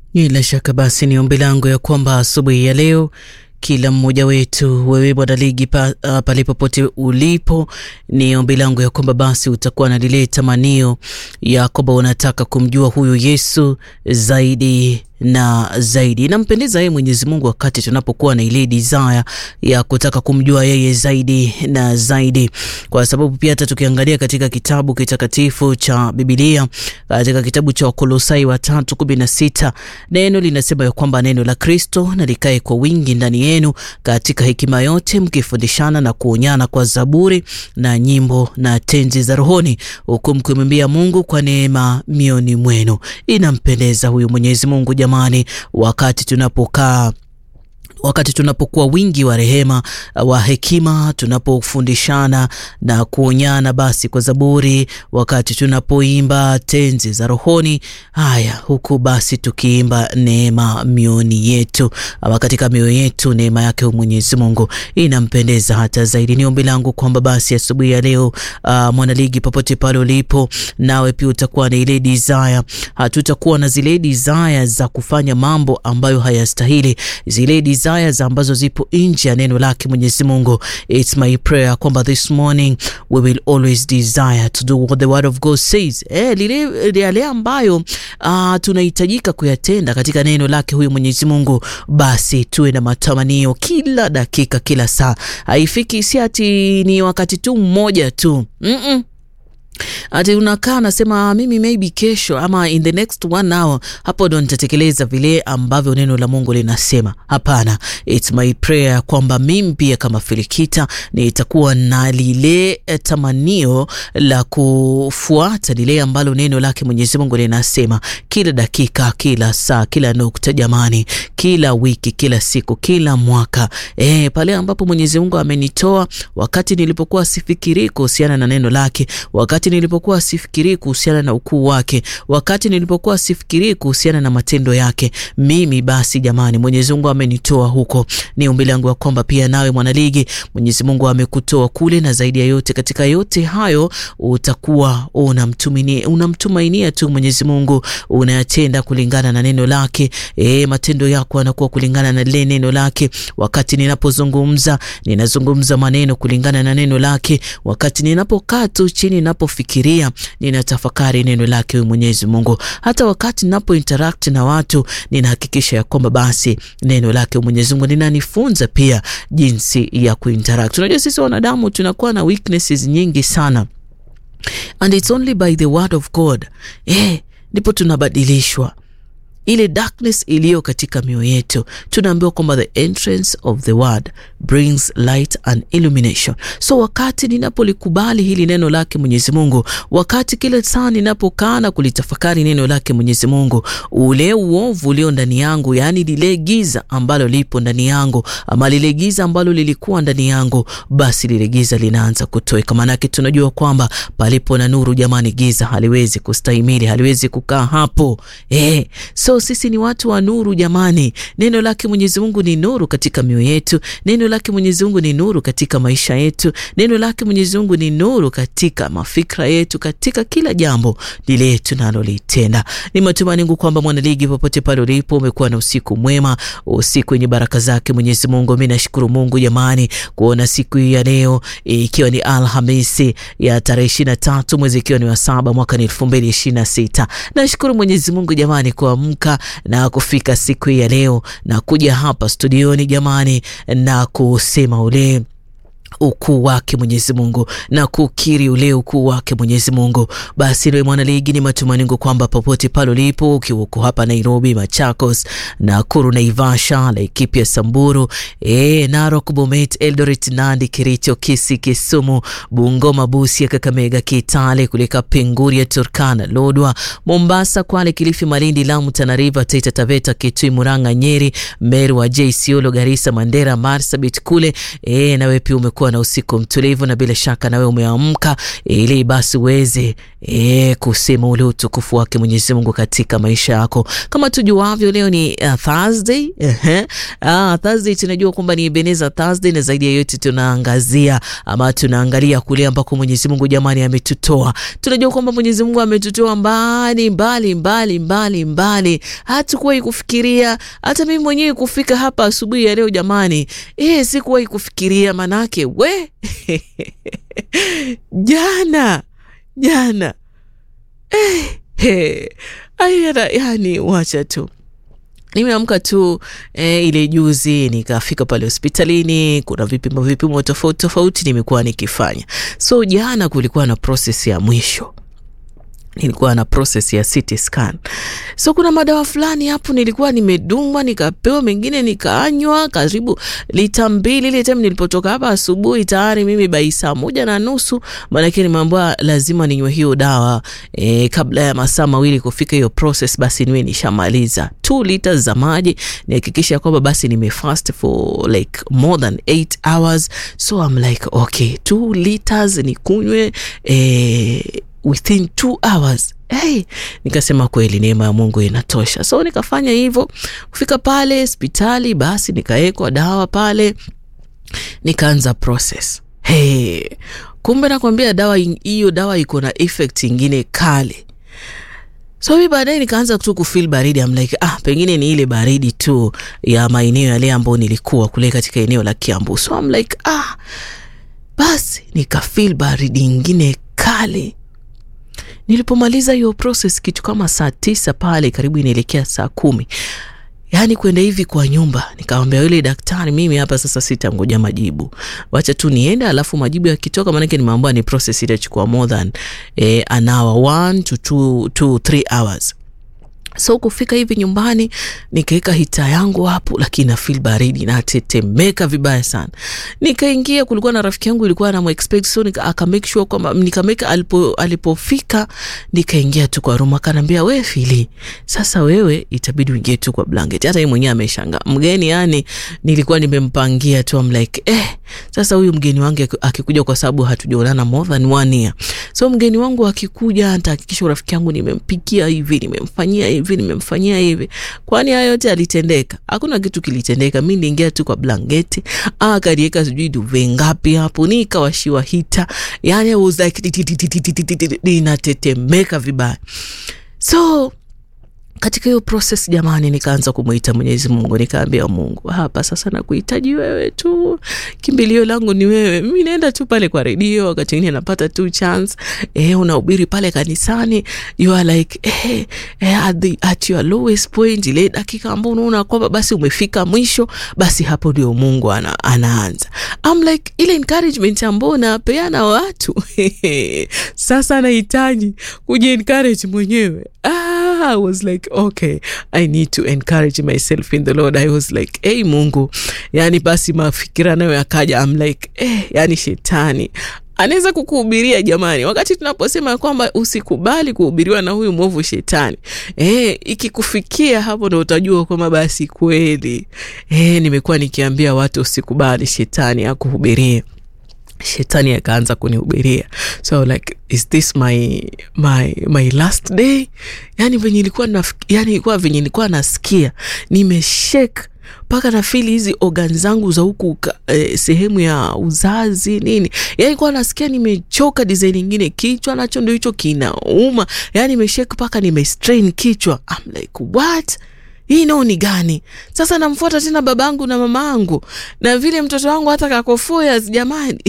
Bila shaka basi ni ombi langu ya kwamba asubuhi ya leo kila mmoja wetu, wewe bwana ligi pa, uh, pale popote ulipo, ni ombi langu ya kwamba basi utakuwa na lile tamanio ya kwamba unataka kumjua huyu Yesu zaidi na zaidi. Inampendeza yeye Mwenyezi Mungu wakati tunapokuwa na ile desire ya kutaka kumjua yeye zaidi na zaidi, kwa sababu pia hata tukiangalia katika kitabu kitakatifu cha Biblia, katika kitabu cha Wakolosai wa tatu kumi na sita neno linasema ya kwamba neno la Kristo na likae kwa wingi ndani yenu katika hekima yote, mkifundishana na kuonyana kwa zaburi na nyimbo na tenzi za rohoni, huku mkimwimbia Mungu kwa neema mioni mwenu. Inampendeza huyu Mwenyezi Mungu jamani, wakati tunapokaa wakati tunapokuwa wingi wa rehema wa hekima, tunapofundishana na kuonyana basi kwa zaburi, wakati tunapoimba tenzi za rohoni, haya huku basi tukiimba neema mioni yetu, ama katika mioyo yetu, neema yake Mwenyezi Mungu inampendeza hata zaidi. Ni ombi langu kwamba basi asubuhi ya, ya leo uh, mwanaligi, popote pale ulipo, nawe pia utakuwa na ile desire. Hatutakuwa na zile desire za kufanya mambo ambayo hayastahili, zile desire ambazo zipo nje ya neno lake Mwenyezi Mungu. It's my prayer kwamba this morning we will always desire to do what the word of God says. Eh, lile yale ambayo uh, tunahitajika kuyatenda katika neno lake huyu Mwenyezi Mungu, basi tuwe na matamanio kila dakika, kila saa. Haifiki si ati ni wakati tu mmoja tu mm -mm. Ati unakaa nasema mimi maybe kesho ama in the next one hour hapo ndo nitatekeleza vile ambavyo neno la Mungu linasema. Hapana, it's my prayer kwamba mimi pia kama Filikita nitakuwa na lile tamanio la kufuata lile ambalo neno lake Mwenyezi Mungu linasema kila dakika, kila saa, kila nukta, jamani, kila wiki, kila siku, kila mwaka. Eh, pale ambapo Mwenyezi Mungu amenitoa wakati nilipokuwa sifikiri kuhusiana na neno lake, wakati nilipokuwa sifikiri kuhusiana na ukuu wake, wakati nilipokuwa sifikiri kuhusiana na matendo yake, mimi basi, jamani, Mwenyezi Mungu amenitoa huko. Ni ombi langu ya kwamba pia nawe mwanaligi, Mwenyezi Mungu amekutoa kule, na zaidi ya yote, katika yote hayo utakuwa unamtumainia, unamtumainia tu Mwenyezi Mungu, unayatenda kulingana na neno lake. E, matendo yako yanakuwa kulingana na lile neno lake. Wakati ninapozungumza, ninazungumza maneno kulingana na neno lake. Wakati ninapokaa tu chini ninapofikiria ninatafakari neno lake huyu Mwenyezi Mungu. Hata wakati ninapo interact na watu ninahakikisha ya kwamba basi neno lake Mwenyezi Mungu linanifunza pia jinsi ya kuinteract. Unajua sisi wanadamu tunakuwa na weaknesses nyingi sana and it's only by the word of God eh, ndipo tunabadilishwa ile darkness iliyo katika mioyo yetu. Tunaambiwa kwamba the entrance of the word brings light and illumination. So wakati ninapolikubali hili neno lake Mwenyezi Mungu, wakati kila saa ninapokaa na kulitafakari neno lake Mwenyezi Mungu, ule uovu ulio ndani yangu, yaani lile giza ambalo lipo ndani yangu, ama lile giza ambalo lilikuwa ndani yangu, basi lile giza linaanza kutoweka. Maanake tunajua kwamba palipo na nuru, jamani, giza haliwezi kustahimili, haliwezi kukaa hapo eh. So sisi ni watu wa nuru jamani. Neno lake Mwenyezi Mungu ni nuru katika mioyo yetu. Neno lake Mwenyezi Mungu ni nuru katika maisha yetu. Neno lake Mwenyezi Mungu ni nuru katika mafikra yetu, katika kila jambo lile tunalolitenda. Ni matumaini yangu kwamba mwanaligi, popote pale ulipo, umekuwa na usiku mwema, usiku wenye baraka zake Mwenyezi Mungu. Mimi nashukuru Mungu jamani, kuona siku hii ya leo ikiwa ni Alhamisi ya tarehe ishirini na tatu mwezi ikiwa ni wa saba mwaka ni elfu mbili ishirini na sita. Nashukuru Mwenyezi Mungu jamani kuamka na kufika siku hii ya leo na kuja hapa studioni jamani, na kusema ule ukuu wake Mwenyezi Mungu na kukiri ule ukuu wake Mwenyezi Mungu. Basi wewe mwana ligi, ni matumaini yangu kwamba popote pale ulipo, ukiwa uko hapa Nairobi, Machakos, Nakuru, Naivasha, Laikipia, Samburu, e, Narok, Bomet, Eldoret, Nandi, Kericho, Kisii, Kisumu, Bungoma, Busia, Kakamega, Kitale, kuleka Penguria, Turkana, Lodwa, Mombasa, Kwale, Kilifi, Malindi, Lamu, Tana River, Taita Taveta, Kitui, Murang'a, Nyeri, Meru, Wajir, Isiolo, Garissa, Mandera, Marsabit kule e, nawe pia kuwa na usiku mtulivu, na bila shaka nawe umeamka ili basi uweze e, kusema ule utukufu wake Mwenyezi Mungu katika maisha yako. Kama tujuavyo, leo ni uh, Thursday. Uh-huh. Uh, Thursday tunajua kwamba ni Ebenezer Thursday, na zaidi ya yote tunaangazia ama tunaangalia kule ambako Mwenyezi Mungu jamani ametutoa. Tunajua kwamba Mwenyezi Mungu ametutoa mbali mbali mbali mbali mbali, hatukuwahi kufikiria. Hata mimi mwenyewe kufika hapa asubuhi ya leo jamani, eh, sikuwahi kufikiria manake we jana jana eh, eh, ayana, yani wacha tu nimeamka tu eh, ile juzi nikafika pale hospitalini. Kuna vipimo vipimo tofauti tofauti nimekuwa nikifanya, so jana kulikuwa na proses ya mwisho nilikuwa na process ya CT scan. So kuna madawa fulani hapo nilikuwa nimedungwa nikapewa, mengine nikaanywa karibu lita mbili. Ile time nilipotoka hapa asubuhi tayari mimi bai saa moja na nusu, maanake nimeambiwa lazima ninywe hiyo dawa e, kabla ya masaa mawili kufika hiyo process, basi niwe nishamaliza 2 liters za maji, nihakikisha kwamba basi nimefast for like more than 8 hours. So I'm like okay, 2 liters nikunywe eh, within two hours. Hey, nikasema kweli neema ya Mungu inatosha. So nikafanya hivyo, kufika pale hospitali, basi nikawekwa dawa pale, nikaanza process. Hey, kumbe nakwambia dawa hiyo, dawa iko na effect ingine kali. So mi baadaye nikaanza tu kufeel baridi. I'm like ah, pengine ni ile baridi tu ya maeneo yale ambayo nilikuwa kule katika eneo la Kiambu. So I'm like ah, basi nikafeel baridi ingine kali Nilipomaliza hiyo process kitu kama saa tisa pale karibu inaelekea saa kumi yaani kwenda hivi kwa nyumba, nikamwambia yule daktari, mimi hapa sasa sitangoja majibu, wacha tu niende, alafu majibu yakitoka, maanake nimeambiwa ni process itachukua more than eh, an hour one to two, two, three hours so kufika hivi nyumbani nikaweka hita yangu hapo, lakini na feel baridi natetemeka vibaya sana. Nikaingia, kulikuwa na rafiki yangu ilikuwa na expect, so nika aka make sure kwamba nikameka, alipo alipofika nikaingia tu kwa room, akanambia we Fili, sasa wewe itabidi uingie tu kwa blanket. Hata yeye mwenyewe ameshangaa mgeni, yani nilikuwa nimempangia tu, I'm like eh, sasa huyu mgeni wangu akikuja, kwa sababu hatujaonana more than one year, so mgeni wangu akikuja, nitahakikisha rafiki yangu nimempikia hivi, nimemfanyia hivi nimemfanyia hivi. Kwani haya yote alitendeka? Hakuna kitu kilitendeka. Mi niingia tu kwa blanketi, akaniweka sijui duve ngapi hapo, nikawashiwa hita, yani I was like inatetemeka vibaya. So katika hiyo process jamani, nikaanza kumwita Mwenyezi Mungu, nikaambia Mungu, hapa sasa nakuhitaji wewe tu, kimbilio langu ni wewe. Mimi naenda tu pale kwa redio, wakati mwingine napata tu chance eh, unahubiri pale kanisani, you are like eh, eh, at, the, at your lowest point, ile dakika ambao unaona kwamba basi umefika mwisho, basi hapo ndio Mungu ana, anaanza. I'm like ile encouragement ambao napeana watu sasa nahitaji kuji encourage mwenyewe ah, I was like okay I need to encourage myself in the Lord. I was like hey, Mungu, yani basi mafikira nayo yakaja. I'm like eh, yani shetani anaweza kukuhubiria jamani, wakati tunaposema kwamba usikubali kuhubiriwa na huyu mwovu shetani. E, ikikufikia hapo ndo utajua kwamba basi kweli e, nimekuwa nikiambia watu usikubali shetani akuhubirie. Shetani akaanza kunihubiria, so like is this my my my last day? Yani venye ilikuwa na, yani ilikuwa venye nilikuwa nasikia nimeshake mpaka nafili hizi organ zangu za huku eh, sehemu ya uzazi nini, yani kuwa nasikia nimechoka design ingine, kichwa nacho ndio hicho kinauma, yani nimeshake mpaka nimestrain kichwa. I'm like what hii nao ni gani sasa? Namfuata tena babangu na mamaangu na vile mtoto wangu hata kakofoya jamani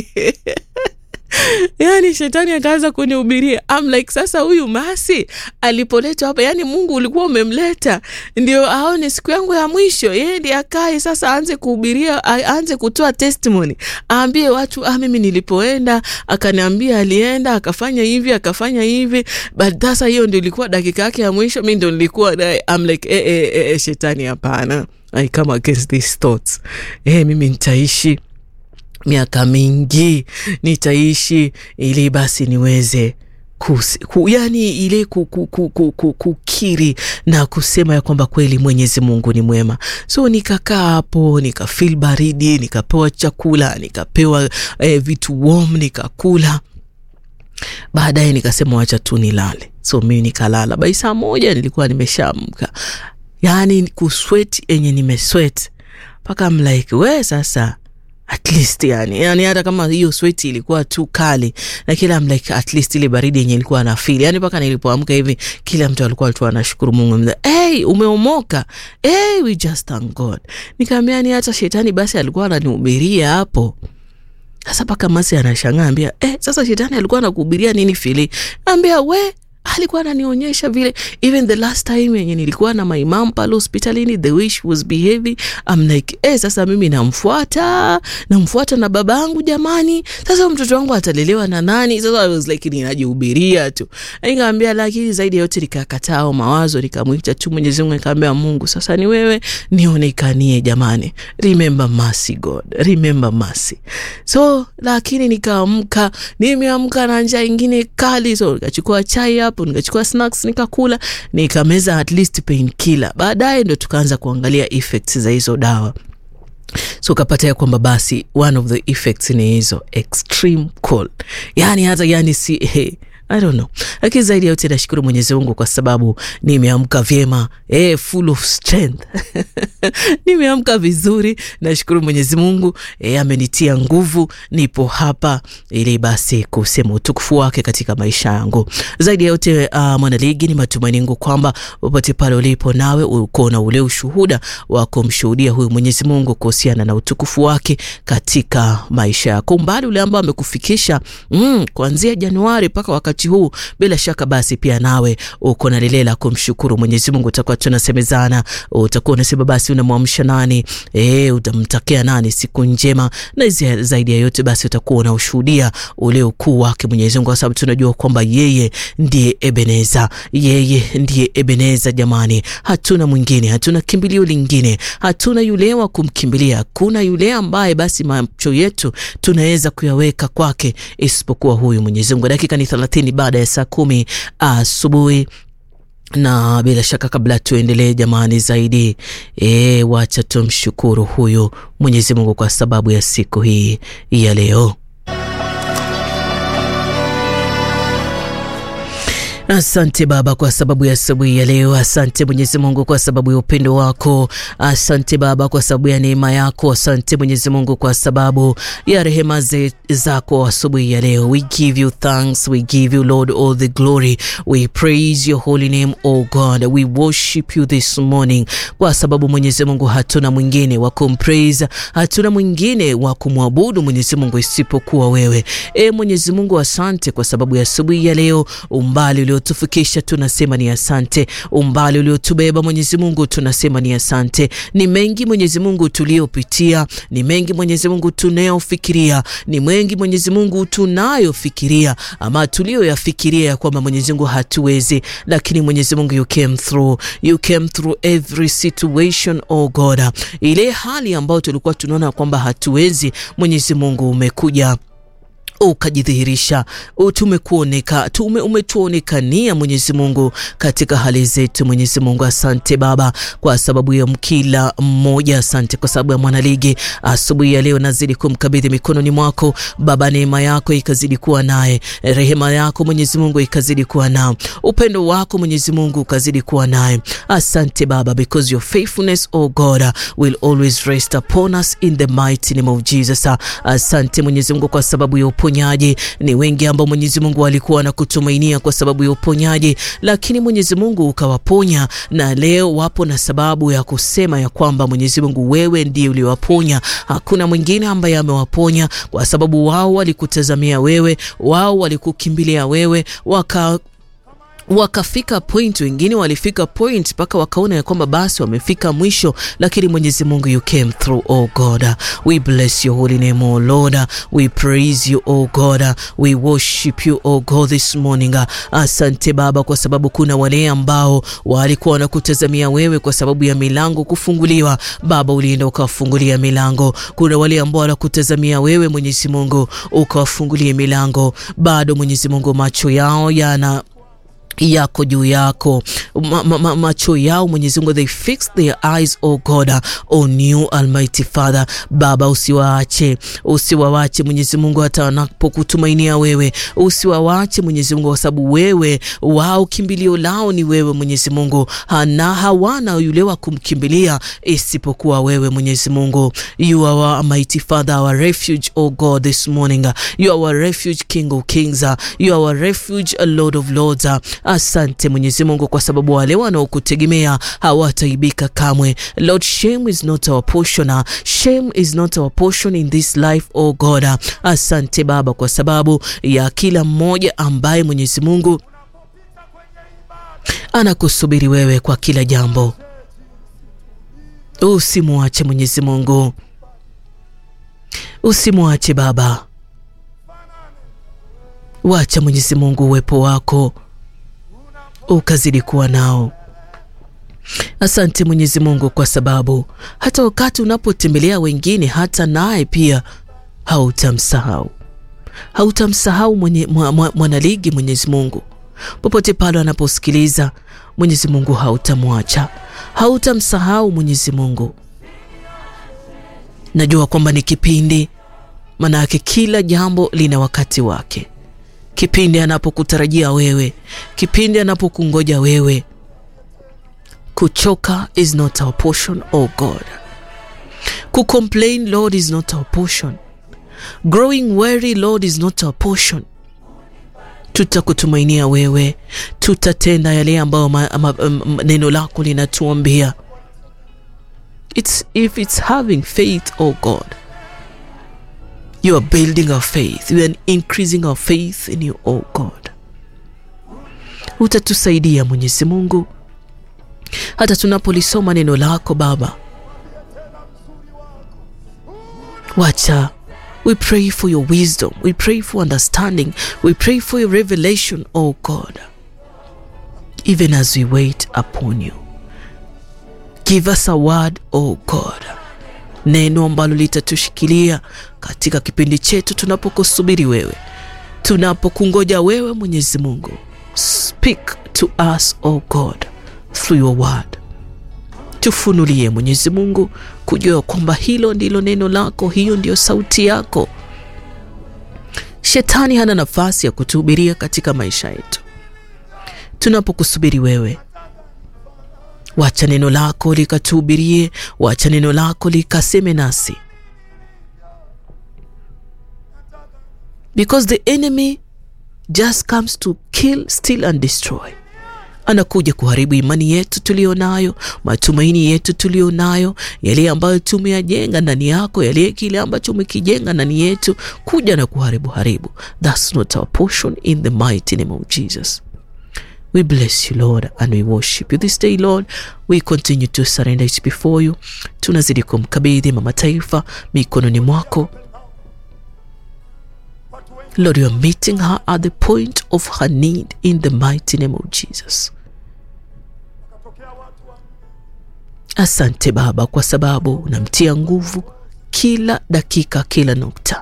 yani shetani akaanza kunihubiria. I'm like sasa, huyu Masi alipoletwa hapa, yani Mungu ulikuwa umemleta ndio aone siku yangu ya mwisho, yeye ndiye akae sasa, aanze kuhubiria, aanze kutoa testimony, aambie watu ah, mimi nilipoenda akaniambia, alienda akafanya hivi akafanya hivi, but sasa hiyo ndio ilikuwa dakika yake ya mwisho, mi ndo nilikuwa naye. I'm like eh, eh, eh, shetani hapana, I come against these thoughts. Eh, mimi nitaishi miaka mingi nitaishi ili basi niweze Kus, ku, yani ile kukiri ku, ku, ku, ku, na kusema ya kwamba kweli Mwenyezi Mungu ni mwema. So nikakaa hapo nikafeel baridi, nikapewa chakula, nikapewa eh, vitu warm nikakula. Baadaye nikasema wacha tu nilale, so mimi nikalala. Bai saa moja nilikuwa nimeshaamka, yani kusweti enye nimeswet mpaka mlike we sasa at least yani, yani hata kama hiyo sweti ilikuwa tu kali na kila like at least ile baridi yenye ilikuwa na feel yani, mpaka nilipoamka hivi kila mtu alikuwa tu anashukuru Mungu mza, hey, umeomoka hey, we just thank God. Nikamwambia ni hata shetani basi alikuwa ananihubiria hapo sasa, mpaka Masi anashangaa ambia, eh, sasa shetani alikuwa anakuhubiria nini fili? Ambia we alikuwa ananionyesha vile even the last time yenye nilikuwa na my mom pale hospitalini the way she was behaving I'm like eh, sasa mimi namfuata namfuata na baba yangu jamani, sasa mtoto wangu atalelewa na nani? Sasa I was like ninajihubiria tu, nikamwambia, lakini zaidi ya yote nikakataa mawazo, nikamwita tu Mwenyezi Mungu, nikamwambia Mungu, sasa ni wewe nionekanie jamani, remember mercy God, remember mercy. So lakini nikaamka, nimeamka na njaa ingine kali, so nikachukua chai hapo nikachukua snacks nikakula, nikameza at least painkiller. Baadaye ndo tukaanza kuangalia effects za hizo dawa, so ukapata ya kwamba basi one of the effects ni hizo extreme cold, yani hata yani si hey, I don't know, lakini zaidi ya yote nashukuru Mwenyezi Mungu kwa sababu nimeamka vyema, eh, full of strength nimeamka vizuri. Nashukuru Mwenyezi Mungu eh, amenitia nguvu, nipo hapa ili basi kusema utukufu wake katika maisha yangu. Zaidi ya yote uh, mwanaligi, ni matumaini yangu kwamba popote pale ulipo, nawe uko na ule ushuhuda wa kumshuhudia huyu Mwenyezi Mungu kuhusiana na utukufu wake katika maisha yako, umbali ule ambao amekufikisha mm, kuanzia Januari mpaka wakati huu bila shaka basi pia nawe uko na lile la kumshukuru Mwenyezi Mungu. Utakuwa tunasemezana, utakuwa unasema basi unamwamsha nani, eh, utamtakia nani siku njema, na zaidi ya yote basi utakuwa unaushuhudia ule ukuu wake Mwenyezi Mungu, kwa sababu tunajua kwamba yeye ndiye Ebeneza, yeye ndiye Ebeneza. Jamani, hatuna mwingine, hatuna kimbilio lingine, hatuna yule wa kumkimbilia, hakuna yule ambaye basi macho yetu tunaweza kuyaweka kwake isipokuwa huyu Mwenyezi Mungu. Dakika ni thelathini baada ya saa kumi asubuhi na bila shaka kabla tuendelee jamani zaidi e, wacha tumshukuru huyu Mwenyezi Mungu kwa sababu ya siku hii ya leo. Asante Baba kwa sababu ya asubuhi ya leo. Asante Mwenyezi Mungu kwa sababu ya upendo wako. Asante Baba kwa sababu ya neema yako. Asante Mwenyezi Mungu kwa sababu ya rehema zako asubuhi ya leo. We give you thanks, we give you Lord all the glory. We praise your holy name, O God. We worship you this morning, kwa sababu Mwenyezi Mungu hatuna mwingine wa kumpraise, hatuna mwingine wa kumwabudu Mwenyezi Mungu isipokuwa wewe. E Mwenyezi Mungu, asante kwa sababu ya asubuhi ya leo, umbali uliotufikisha tunasema ni asante. Umbali uliotubeba Mwenyezi Mungu tunasema ni asante. Ni mengi Mwenyezi Mungu tuliopitia, ni mengi Mwenyezi Mungu tunayofikiria, ni mengi Mwenyezi Mungu tunayofikiria ama tulioyafikiria ya kwamba Mwenyezi Mungu hatuwezi, lakini Mwenyezi Mungu you came through, you came through every situation oh God. Ile hali ambayo tulikuwa tunaona kwamba hatuwezi, Mwenyezi Mungu umekuja ukajidhihirisha tumekuoneka tume umetuonekania Mwenyezi Mungu katika hali zetu. Mwenyezi Mungu, asante Baba kwa sababu ya kila mmoja, asante kwa sababu ya mwanaligi asubuhi ya leo. Nazidi kumkabidhi mikononi mwako Baba, neema yako ikazidi kuwa naye, rehema yako Mwenyezi Mungu ikazidi kuwa nao, upendo wako Mwenyezi Mungu ukazidi kuwa naye. Asante Baba, because your faithfulness oh God will always rest upon us in the mighty name of Jesus. Asante Mwenyezi Mungu kwa sababu ya uponyaji. Ni wengi ambao Mwenyezi Mungu walikuwa na kutumainia kwa sababu ya uponyaji, lakini Mwenyezi Mungu ukawaponya, na leo wapo na sababu ya kusema ya kwamba Mwenyezi Mungu wewe ndiye uliwaponya, hakuna mwingine ambaye amewaponya, kwa sababu wao walikutazamia wewe, wao walikukimbilia wewe, waka wakafika point, wengine walifika point mpaka wakaona ya kwamba basi wamefika mwisho, lakini Mwenyezi Mungu you came through. Oh God, we bless your holy name, oh Lord, we praise you, oh God, we worship you, oh God this morning. Asante Baba, kwa sababu kuna wale ambao walikuwa wanakutazamia wewe kwa sababu ya milango kufunguliwa. Baba, ulienda ukawafungulia milango. Kuna wale ambao wanakutazamia wewe Mwenyezi Mungu ukawafungulie milango. Bado Mwenyezi Mungu macho yao yana yako juu yako ma, ma, ma, macho yao Mwenyezi Mungu, they fix their eyes oh God on you Almighty Father. Baba, usiwaache usiwawache Mwenyezi Mungu, hata wanapokutumainia wewe, usiwawache Mwenyezi Mungu, kwa sababu wewe wao kimbilio lao ni wewe Mwenyezi Mungu, na hawana yule wa kumkimbilia isipokuwa wewe Mwenyezi Mungu. You are our Almighty Father, our refuge oh God this morning. You are our refuge King of Kings. You are our refuge Lord of Lords. Asante Mwenyezi Mungu kwa sababu wale wanaokutegemea hawataibika kamwe. Lord, shame is not our portion. Shame is not our portion in this life, oh God. Asante Baba kwa sababu ya kila mmoja ambaye Mwenyezi Mungu anakusubiri wewe kwa kila jambo. Usimwache Mwenyezi Mungu, usimwache Baba, wacha Mwenyezi Mungu uwepo wako ukazidi kuwa nao. Asante Mwenyezi Mungu kwa sababu hata wakati unapotembelea wengine, hata naye pia hautamsahau, hautamsahau mwenye, mwanaligi Mwenyezi Mungu popote pale anaposikiliza. Mwenyezi Mungu hautamwacha, hautamsahau Mwenyezi Mungu. Najua kwamba ni kipindi, maana yake kila jambo lina wakati wake kipindi anapokutarajia wewe, kipindi anapokungoja wewe. Kuchoka is not our portion, oh God. Kucomplain, Lord, is not our portion. Growing weary, Lord, is not our portion. Tutakutumainia wewe, tutatenda yale ambayo neno lako linatuambia. It's if it's having faith, oh God You are building our faith. You are increasing our faith in you, oh God. Utatusaidia Mwenyezi Mungu hata tunapolisoma neno lako Baba. Wacha we pray for your wisdom. We pray for understanding. We pray for your revelation, oh God. Even as we wait upon you. Give us a word, oh God neno ambalo litatushikilia katika kipindi chetu tunapokusubiri wewe, tunapokungoja wewe Mwenyezi Mungu. Speak to us o God through your word. Tufunulie Mwenyezi Mungu kujua kwamba hilo ndilo neno lako, hiyo ndiyo sauti yako. Shetani hana nafasi ya kutuhubiria katika maisha yetu tunapokusubiri wewe. Wacha neno lako likatuhubirie, wacha neno lako likaseme nasi, because the enemy just comes to kill, steal and destroy. Anakuja kuharibu imani yetu tuliyo nayo, matumaini yetu tuliyo nayo, yale ambayo tumeyajenga ndani yako, yale kile ambacho umekijenga ndani yetu, kuja na kuharibu haribu. That's not our portion in the mighty name of Jesus. We bless you Lord and we worship you this day Lord. We continue to surrender it before you. Tunazidi kumkabidhi mama taifa mikononi mwako Lord, you are meeting her at the point of her need in the mighty name of Jesus. Asante Baba kwa sababu unamtia nguvu kila dakika, kila nukta.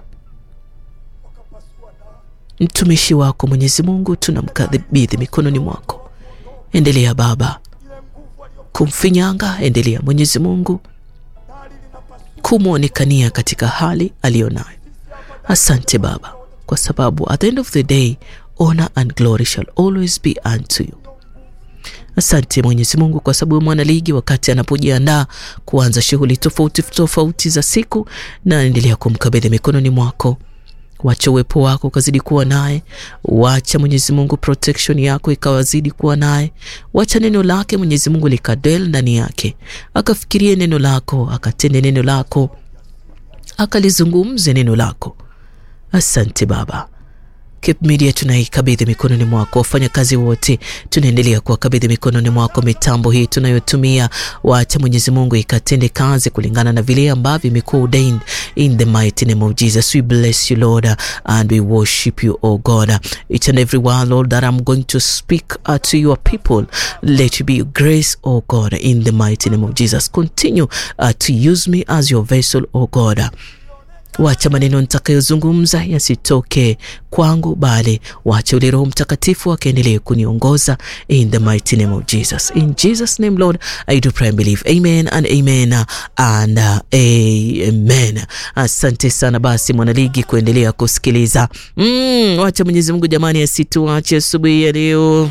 Mtumishi wako Mwenyezi Mungu tunamkabidhi mikononi mwako. Endelea Baba kumfinyanga, endelea Mwenyezi Mungu kumwonekania katika hali aliyonayo. Asante Baba kwa sababu at the end of the day honor and glory shall always be unto you. Asante Mwenyezi Mungu kwa sababu mwanaligi wakati anapojiandaa kuanza shughuli tofauti tofauti za siku, na endelea kumkabidhi mikononi mwako. Wacha uwepo wako ukazidi kuwa naye. Wacha Mwenyezi Mungu protection yako ikawazidi kuwa naye. Wacha neno lake Mwenyezi Mungu likadel ndani yake, akafikirie neno lako, akatende neno lako, akalizungumze neno lako. Asante Baba, Cape Media tunaikabidhi mikononi mwako, wafanyakazi wote tunaendelea kuwakabidhi mikononi mwako. Mitambo hii tunayotumia, wacha Mwenyezi Mungu ikatende kazi kulingana na vile ambavyo imekuwa ordained in the mighty name of Jesus. We bless you Lord and we worship you oh God. Each and every one Lord that I'm going to speak uh, to your people, let it be your grace oh God in the mighty name of Jesus. Continue uh, to use me as your vessel oh God. Wacha maneno nitakayozungumza yasitoke kwangu, bali wacha ule Roho Mtakatifu akaendelee kuniongoza in the mighty name of Jesus. In Jesus name Lord I do pray and believe. Amen and amen and uh, amen. Asante sana basi mwanaligi kuendelea kusikiliza. Mm, wacha Mwenyezi Mungu jamani asituache asubuhi ya leo.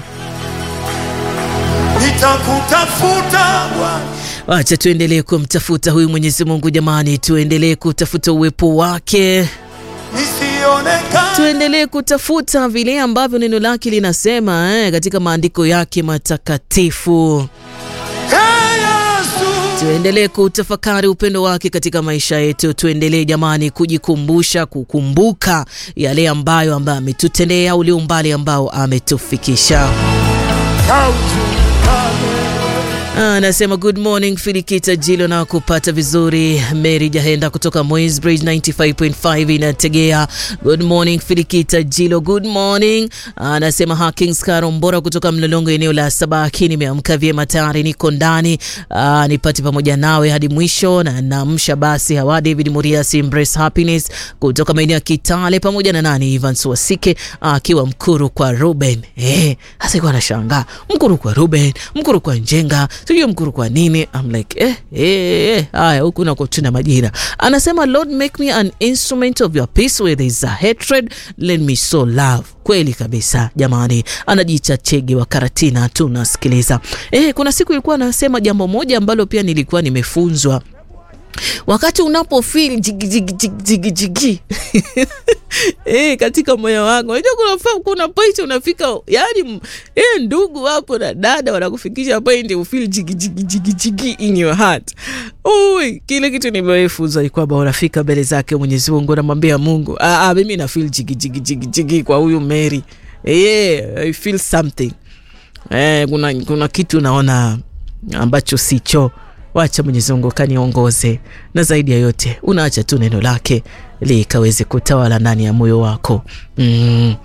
Nitakutafuta Bwana, Wacha tuendelee kumtafuta huyu Mwenyezi Mungu jamani, tuendelee kutafuta uwepo wake. nisionekane tuendelee kutafuta vile ambavyo neno lake linasema eh, katika maandiko yake matakatifu. Ee Yesu, Tuendelee kutafakari upendo wake katika maisha yetu. Tuendelee jamani, kujikumbusha, kukumbuka yale ambayo ambayo ametutendea, ule umbali ambao ametufikisha. kaujulikane. Anasema good morning Filikita Jilo na kupata vizuri. Mary Jahenda kutoka Moisbridge 95.5 inategea. Good morning Filikita Jilo, good morning. Anasema Hakings Karombora kutoka Mlolongo eneo la Sabaki, nimeamka vyema tayari, niko ndani Ah, nipate pamoja nawe hadi mwisho, na namsha basi hawa David Muriasi Embrace Happiness kutoka maeneo ya Kitale pamoja na nani Evans Wasike akiwa Mkuru kwa Ruben. Eh, hasa ikuwa anashangaa Mkuru kwa Ruben, Mkuru kwa Njenga, sijui Mkuru kwa nini. I'm like eh, eh, eh. Haya, huku nako tuna majira. Anasema Lord make me an instrument of your peace where there is a hatred let me sow love. Kweli kabisa jamani, anajiita Chege wa Karatina, tunasikiliza. Eh, kuna siku ilikuwa anasema jambo moja ambalo pia nilikuwa nimefunzwa wakati unapo feel jigi jigi jigi jigi jigi eh, katika moyo wangu, unajua kuna fa- kuna point unafika, yani eh, ndugu wako na dada wanakufikisha point you feel jigi jigi jigi jigi in your heart. Ui, kile kitu nimefunzwa ni kwamba unafika mbele zake Mwenyezi Mungu, unamwambia Mungu, ah, ah, mimi na feel jigi jigi jigi jigi kwa huyu Mary, yeah, I feel something eh, kuna, kuna kitu naona ambacho sicho wacha Mwenyezi Mungu kaniongoze, na zaidi ya yote unaacha tu neno lake likaweze kutawala ndani ya moyo wako mm.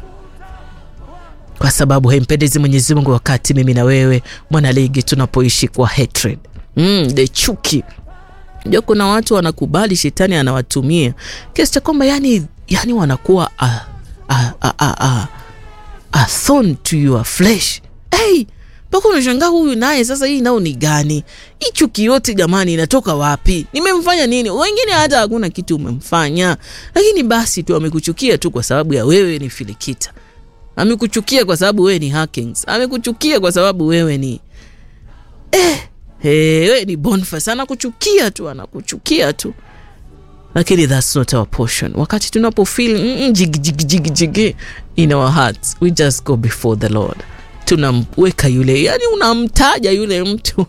Kwa sababu haimpendezi Mwenyezi Mungu wakati mimi na wewe mwanaligi tunapoishi kwa hatred mm, the chuki ndio kuna watu wanakubali shetani anawatumia kiasi cha kwamba yani, yani wanakuwa a, a, a, a, a, a thorn to your flesh hey, mpaka unashangaa huyu naye sasa, hii nao ni gani? Hii chuki yote jamani, inatoka wapi? Nimemfanya nini? Wengine hata hakuna kitu umemfanya, lakini basi tu amekuchukia tu kwa sababu ya wewe ni Filikita, amekuchukia kwa sababu wewe ni Hakings, amekuchukia kwa sababu wewe ni eh, hey, wewe ni Boniface, anakuchukia tu, anakuchukia tu lakini that's not our portion. Wakati tunapo feel mm, mm, jigi jigi jigi jigi in our hearts, we just go before the Lord, tunamweka yule, yani unamtaja yule mtu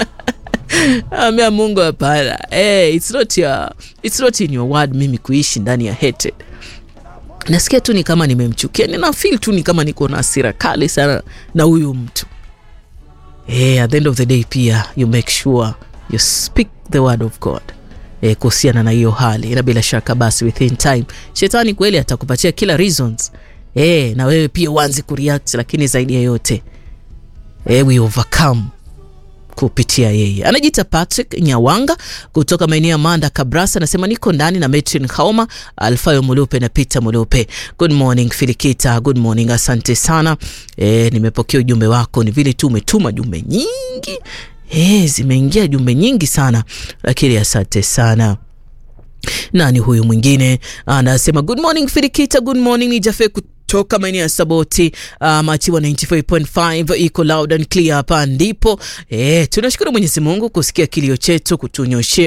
ambia Mungu hapana, hey, it's not your, it's not in your word mimi kuishi ndani ya hatred. Nasikia tu ni kama nimemchukia, nina feel tu ni kama niko na hasira kali sana na huyu mtu hey, at the end of the day pia you make sure you speak the word of God eh, kuhusiana na hiyo hali, na bila shaka basi within time shetani kweli atakupatia kila reasons eh, na wewe pia uanze kureact, lakini zaidi ya yote eh, we overcome kupitia yeye. Anajiita Patrick Nyawanga kutoka maeneo ya Manda Kabrasa, anasema niko ndani na Metrin Hauma, Alfayo Mulupe na Peter Mulupe. Good morning Filikita, good morning, asante sana e, nimepokea ujumbe wako. Ni vile tu umetuma jumbe nyingi e, zimeingia jumbe nyingi sana, lakini asante sana. Nani huyu mwingine anasema good morning Filikita, good morning ni Jafe kutoka maeneo ya Saboti uh, Machiwa 95.5 iko loud and clear. Hapa ndipo eh, tunashukuru Mwenyezi Mungu kusikia kilio chetu, kutunyoshe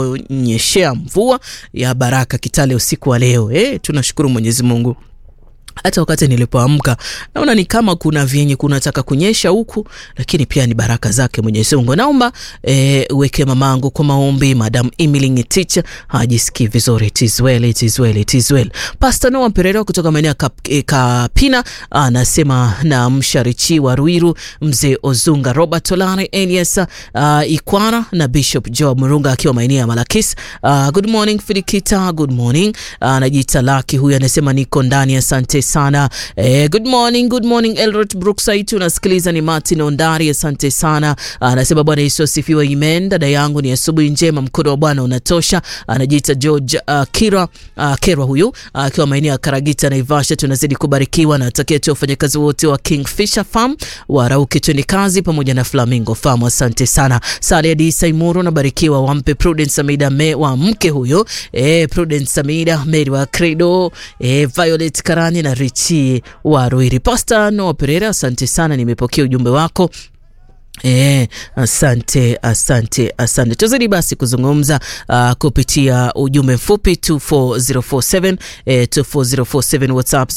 kutuonyeshea mvua ya baraka Kitale usiku wa leo eh, tunashukuru Mwenyezi Mungu hata wakati nilipoamka naona ni kama kuna vyenye kunataka kunyesha huku, lakini pia ni baraka zake Mwenyezi Mungu. Naomba e, uweke mamangu kwa maombi, Madam Emily Ngetich hajisikii vizuri. It is well, it is well, it is well. Pastor Noah Perera kutoka maeneo ya e, Kapina anasema na msharichi wa Ruiru, mzee Ozunga, Robert Olare, Elias uh, Ikwana na Bishop Joe Murunga akiwa maeneo ya Malakis. Uh, good morning Filikita, good morning. Anajiita uh, Laki huyu anasema niko ndani, asante sana eh, good morning, good morning Elrod Brookside, unasikiliza ni Martin Ondari, asante sana. Anasema Bwana Yesu asifiwe, amen. Dada yangu ni asubuhi njema, mkono wa Bwana unatosha. Anajiita George uh, Kira uh, Kerwa huyu akiwa uh, maeneo ya Karagita Naivasha. Tunazidi kubarikiwa na atakia tu wafanyakazi wote wa Kingfisher Farm warauke tuni kazi pamoja na Flamingo Farm, asante sana. Sale Adi Saimuru nabarikiwa, wampe Prudence Samida me wa mke huyo eh, Prudence Samida Mary wa Credo eh, Violet Karani na Richi wa Ruiri. Pastor Noah Pereira, asante sana, nimepokea ujumbe wako. E, asante asante asante. Tuzidi basi kuzungumza uh, kupitia ujumbe mfupi 24047 eh, 24047 WhatsApp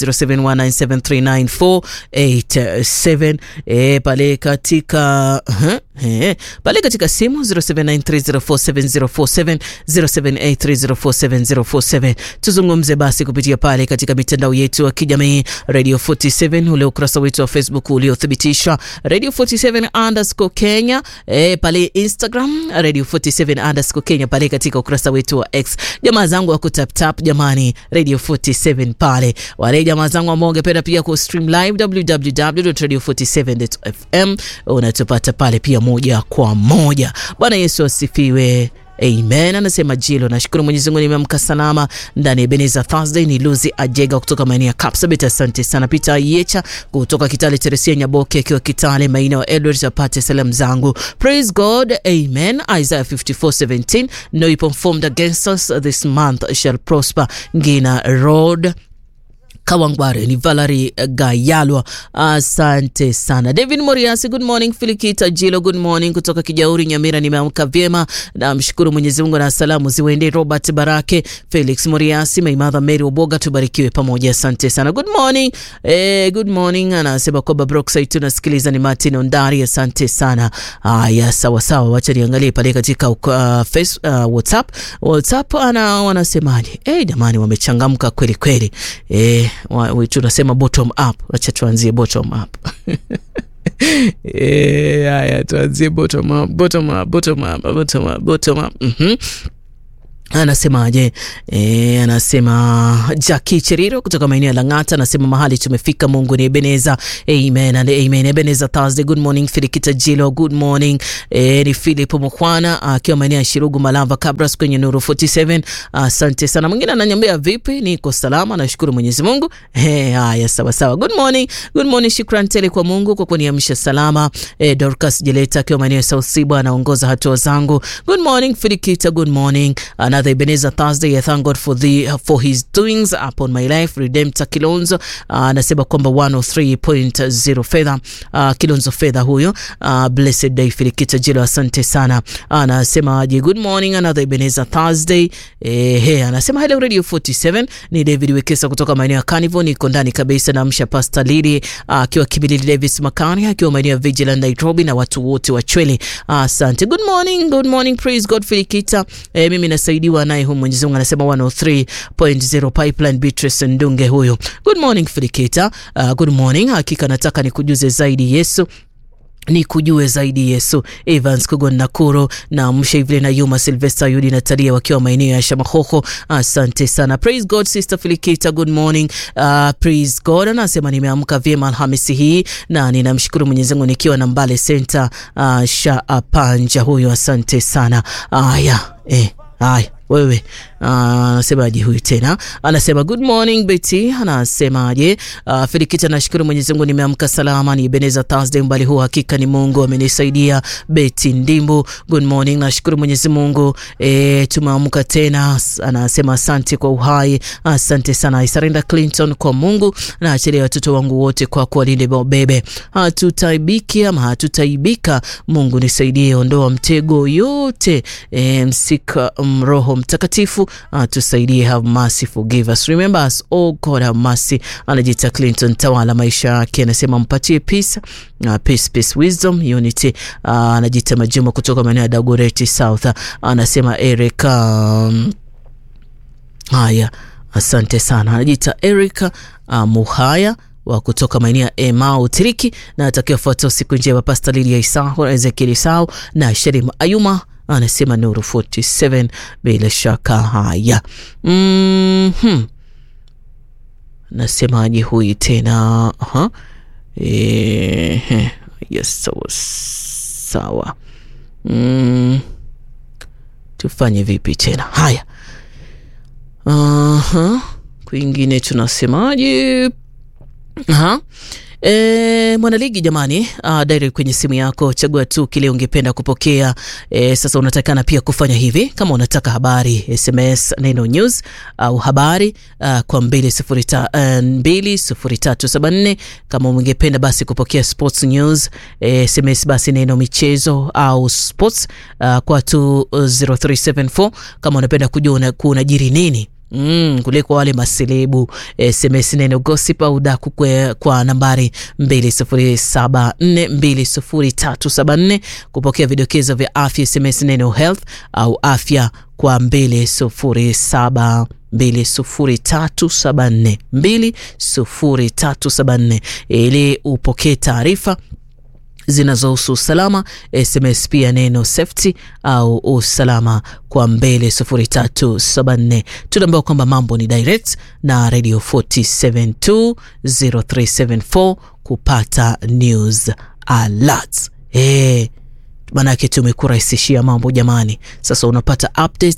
0719739487 eh, pale katika uh, eh, pale katika simu 0793047047 0783047047. Tuzungumze basi kupitia pale katika mitandao yetu ya kijamii Radio 47, ule ukurasa wetu wa Facebook uliothibitishwa Radio 47 underscore Kenya eh, pale Instagram Radio 47 underscore Kenya, pale katika ukurasa wetu wa X. Jamaa zangu wa kutaptap, jamani, Radio 47 pale. Wale jamaa zangu ambao ungependa pia ku stream live www.radio47.fm unatupata pale pia moja kwa moja. Bwana Yesu asifiwe. Amen. Anasema Jilo, nashukuru Mwenyezi Mungu nimeamka salama ndani ya Ebenezer Thursday. Ni Luzi Ajega kutoka maeneo ya Kapsabet, asante sana. Peter Yecha kutoka Kitale, Teresia Nyaboke akiwa Kitale, maeneo ya Edward, apate salamu zangu. Praise God, amen. Isaiah 54:17 no weapon formed against us this month shall prosper. Ngina Road Kawangware ni Valerie Gayalwa, asante sana. David Moriasi, good morning. Filikita Jilo, good morning kutoka Kijauri Nyamira, nimeamka vyema, namshukuru Mwenyezi Mungu na salamu ziwende Robert Barake, Felix Moriasi, my mother Mary Oboga, tubarikiwe pamoja, asante sana. Good morning eh, good morning. Anasema kwamba Brookside tunasikiliza, ni Martin Ondari, asante sana. Haya, sawa sawa, wacha niangalie pale katika uh, face, uh, WhatsApp WhatsApp ana wanasemaje? Eh, jamani wamechangamka kweli kweli eh tunasema bottom up. Wacha tuanzie bottom up. Eh, haya tuanzie bottom up, bottom up, bottom up, bottom up, bottom up. Mhm. Anasemaje? E, anasema Jackie Cheriro kutoka maeneo ya Lang'ata anasema mahali tumefika, Mungu ni Ebeneza. Amen and amen. Ebeneza Thursday. Good morning Filikita Jilo, good morning. E, ni Philip Mkwana akiwa maeneo ya Shirugu Malava Kabras kwenye Nuru 47. Asante sana. Mwingine ananiambia vipi? Niko salama, nashukuru Mwenyezi Mungu. Eh, haya sawa sawa. Good morning. Good morning. Shukrani tele kwa Mungu kwa kuniamsha salama. E, Dorcas Jeleta akiwa maeneo ya South Siba anaongoza hatua zangu. Good morning Filikita, good morning. Another Ebenezer Thursday. I thank God for the for his doings upon my life. Redemptor Kilonzo anasema uh, kwamba 103.0 fedha uh, Kilonzo fedha huyo. Uh, blessed day Filikita Jilo, asante sana. Anasema aje, good morning another Ebenezer Thursday. Eh, he, anasema hello Radio 47 ni David Wekesa kutoka maeneo ya Carnival, niko ndani kabisa na msha Pastor Lili akiwa uh, Kibilili Davis Makani akiwa maeneo ya Vigilant Nairobi na watu wote wa Chwele. Asante. Uh, good morning, good morning. Praise God Filikita. Eh, mimi nasaidiwa naye huyu Mwenyezi Mungu anasema 103.0 Pipeline Beatrice Ndunge huyo. Good morning Filikita. Uh, good morning. Hakika nataka nikujuze zaidi Yesu ni kujue zaidi Yesu. Evans Kugon Nakuro na mshe vile na Yuma Sylvester Yudi na Talia wakiwa maeneo ya Shamahoho. Asante sana. Praise God Sister Filikita, good morning. Uh, praise God. Anasema nimeamka vyema Alhamisi hii na ninamshukuru Mwenyezi Mungu nikiwa na Mbale Center uh, sha panja huyo. Asante sana. Aya, eh, aya wewe anasemaje? Uh, huyu tena anasema good morning Betty, anasemaje? Uh, Filikita, nashukuru Mwenyezi Mungu nimeamka salama, ni Ebenezer Thursday, mbali huu hakika ni Mungu amenisaidia. Betty Ndimbu, good morning, nashukuru Mwenyezi Mungu e, tumeamka tena. Anasema asante kwa uhai, asante sana. Isarenda Clinton kwa Mungu na achilia watoto wangu wote kwa kuwalinde bebe, hatutaibiki ama hatutaibika. Mungu nisaidie, ondoa mtego yote e, msika mroho Mtakatifu atusaidie. Have mercy, forgive us, remember us, oh God have mercy. Anajiita Clinton Tawala, maisha yake anasema mpatie peace, uh, peace, peace, wisdom, unity. Uh, anajiita Majuma kutoka maeneo ya Dagoretti South, anasema Eric um, haya Asante sana. Anajiita Erica uh, Muhaya wa kutoka maeneo ya Emau Tiriki, na atakiwa fuata usiku njema. Pasta Lilia Isao, Ezekiel Isao na Sherim Ayuma anasema Nuru 47 bila shaka. Haya, mm -hmm. Nasemaje huyu tena? Aha. E, yes, sawa sawa. Mm. Tufanye vipi tena? Haya Aha. Kwingine tunasemaje? Aha. E, mwanaligi jamani, uh, direct kwenye simu yako, chagua tu kile ungependa kupokea. E, sasa unatakana pia kufanya hivi kama unataka habari SMS neno news au habari uh, kwa 20374 kama ungependa basi kupokea sports news e, SMS basi neno michezo au sports uh, kwa 20374 kama unapenda kujua kunajiri nini Mm, kuliko wale maselebu SMS neno gossip au daku kwa, kwa nambari 2074200374 kupokea vidokezo vya afya SMS neno health au afya kwa 207 20374 20374 ili upokee taarifa zinazohusu usalama. SMS pia neno safety au usalama kwa mbele 0374. Tunaambiwa kwamba mambo ni direct na Radio 4720374 kupata news alert. Eh, maanake tumekurahisishia mambo jamani. Sasa unapata updates